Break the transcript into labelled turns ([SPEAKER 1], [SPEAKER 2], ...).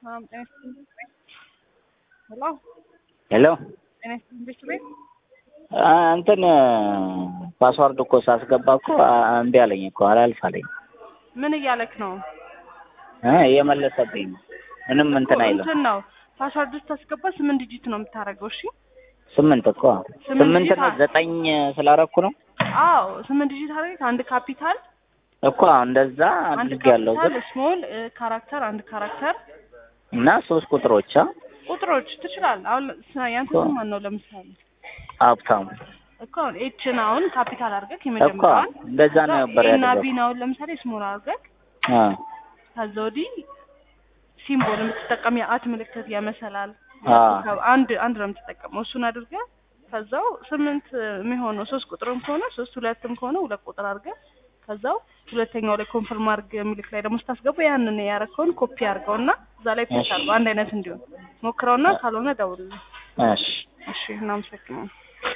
[SPEAKER 1] ሰላም ጤና ይስጥልኝ። ሄሎ
[SPEAKER 2] ሄሎ
[SPEAKER 1] ጤና ይስጥልኝ ቤት ቤት
[SPEAKER 2] አ፣ እንትን ፓስዋርድ እኮ ሳስገባ እኮ አ- እምቢ አለኝ እኮ አላልፍ አለኝ
[SPEAKER 1] ምን እያለክ ነው?
[SPEAKER 2] እ እየመለሰብኝ ነው። ምንም እንትን አይልም።
[SPEAKER 1] እንትን ነው ፓስዋርድ ስታስገባ ስምንት ዲጂት ነው የምታደርገው። እሺ
[SPEAKER 2] ስምንት እኮ
[SPEAKER 1] ስምንት
[SPEAKER 2] ስምንት
[SPEAKER 1] ዲጂት
[SPEAKER 2] ነው
[SPEAKER 1] አለ።
[SPEAKER 2] ዘጠኝ ስላረኩ ነው
[SPEAKER 1] አዎ ስምንት ዲጂት አድርገህ አንድ ካፒታል
[SPEAKER 2] እኮ እንደዛ
[SPEAKER 1] አንድ
[SPEAKER 2] አድርግ ያለው
[SPEAKER 1] ካፒታል
[SPEAKER 2] ግን
[SPEAKER 1] ስሞል ካራክተር አንድ ካራክተር
[SPEAKER 2] እና ሶስት ቁጥሮች አ
[SPEAKER 1] ቁጥሮች ትችላለህ። አሁን ስ- ያንተ
[SPEAKER 2] እኮ።
[SPEAKER 1] ስም ማን ነው? ለምሳሌ
[SPEAKER 2] ሀብታሙ
[SPEAKER 1] እኮ አሁን ኤችን አሁን ካፒታል አድርገህ
[SPEAKER 2] እኮ
[SPEAKER 1] የመጀመሪያዋን
[SPEAKER 2] እንደዛ ነው ነበር
[SPEAKER 1] ኤና
[SPEAKER 2] ያደረገው።
[SPEAKER 1] ቢን አሁን ለምሳሌ ስሞል አድርገህ
[SPEAKER 2] አ
[SPEAKER 1] ከዛ ወዲህ ሲምቦል የምትጠቀም የአት ምልክት የመሰላል
[SPEAKER 2] አ
[SPEAKER 1] አንድ አንድ ነው የምትጠቀመው። እሱን አድርገህ ከዛው ስምንት የሚሆነው ሶስት ቁጥርም ከሆነ ሶስት ሁለትም ከሆነ ሁለት ቁጥር አድርገህ ከዛው ሁለተኛው ላይ ኮንፈርም አድርግ የሚልክ ላይ ደግሞ ስታስገባ ያንን ያረከውን ኮፒ አድርገውና እዛ ላይ ፔስት
[SPEAKER 2] እሺ።
[SPEAKER 1] አድርገው አንድ አይነት እንዲሆን ሞክረውና ካልሆነ ደውልልኝ።
[SPEAKER 2] እሺ
[SPEAKER 1] እሺ እናመሰግናለን።